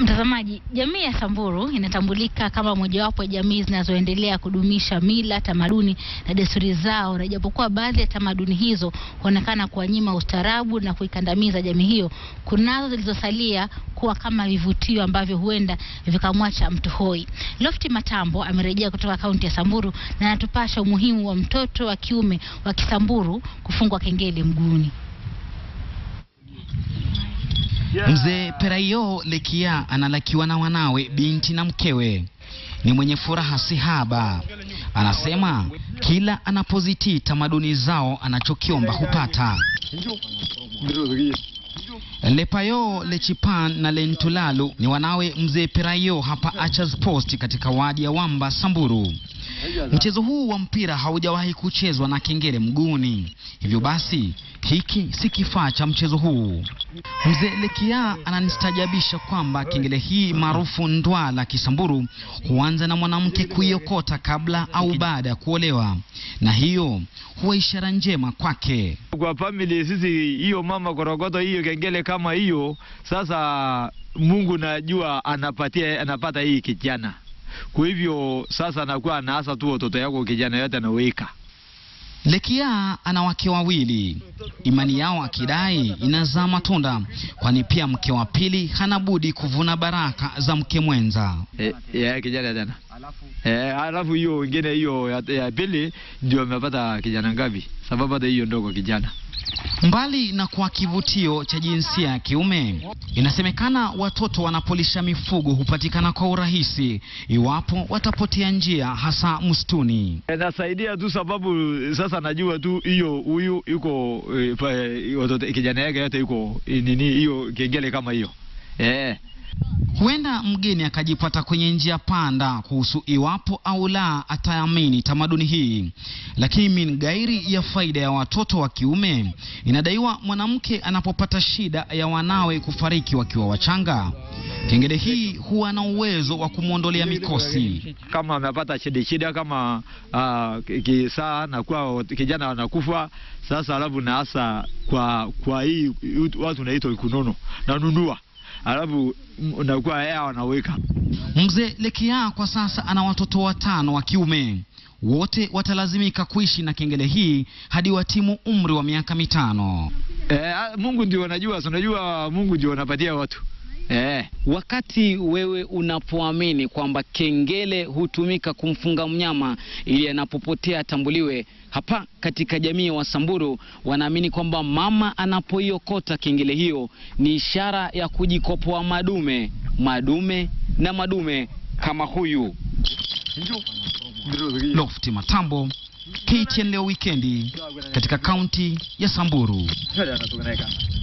Mtazamaji, jamii ya Samburu inatambulika kama mojawapo ya jamii zinazoendelea kudumisha mila, tamaduni na desturi zao, na ijapokuwa baadhi ya tamaduni hizo huonekana kuwanyima ustaarabu na kuikandamiza jamii hiyo, kunazo zilizosalia kuwa kama vivutio ambavyo huenda vikamwacha mtu hoi. Lofti Matambo amerejea kutoka kaunti ya Samburu na anatupasha umuhimu wa mtoto wa kiume wa Kisamburu kufungwa kengele mguuni. Mzee Peraio Lekia analakiwa na wanawe, binti na mkewe. Ni mwenye furaha sihaba. Anasema kila anapozitii tamaduni zao anachokiomba hupata. Lepayo Lechipan na Lentulalu ni wanawe mzee Peraio hapa Achas Post katika wadi ya Wamba, Samburu. Mchezo huu wa mpira haujawahi kuchezwa na kengele mguuni, hivyo basi hiki si kifaa cha mchezo huu. Mzee Lekia ananistajabisha kwamba kengele hii maarufu ndwala Kisamburu huanza na mwanamke kuiokota kabla au baada ya kuolewa, na hiyo huwa ishara njema kwake. Kwa family sisi, hiyo mama korogoto, hiyo kengele kama hiyo, sasa Mungu najua anapatia anapata hii kijana. Kwa hivyo sasa anakuwa anaasa tu watoto yako kijana yote anaweka Lekia ana wake wawili, imani yao akidai inazaa matunda, kwani pia mke wa pili hana budi kuvuna baraka za mke mwenza. eh, ya kijana tena eh, alafu hiyo wengine hiyo ya, ya pili ndio amepata kijana ngapi? Sababu hata hiyo ndogo kijana Mbali na kuwa kivutio cha jinsia ya kiume, inasemekana watoto wanapolisha mifugo hupatikana kwa urahisi iwapo watapotea njia, hasa msituni. nasaidia tu sababu sasa najua tu hiyo huyu yuko eh, pa- eh, watoto kijana yake yote yuko eh, nini hiyo kengele kama hiyo eh. Huenda mgeni akajipata kwenye njia panda kuhusu iwapo au la ataamini tamaduni hii, lakini min gairi ya faida ya watoto wa kiume, inadaiwa mwanamke anapopata shida ya wanawe kufariki wakiwa wachanga, kengele hii huwa na uwezo wa kumwondolea mikosi. kama amepata shida shida kama uh, kisaa na kwa kijana anakufa sasa, alafu naasa kwa kwa hii watu naitwa kunono nanunua, alafu m- nakuwa yeye wanaweka Mzee Lekia kwa sasa ana watoto watano wa kiume, wote watalazimika kuishi na kengele hii hadi watimu umri wa miaka mitano. eh, Mungu ndio anajua, si unajua Mungu ndio anapatia watu eh. Wakati wewe unapoamini kwamba kengele hutumika kumfunga mnyama ili anapopotea atambuliwe, hapa katika jamii ya Wasamburu wanaamini kwamba mama anapoiokota kengele hiyo ni ishara ya kujikopoa madume, madume na madume kama huyu. Lofti Matambo, KTN leo wikendi katika kaunti ya Samburu.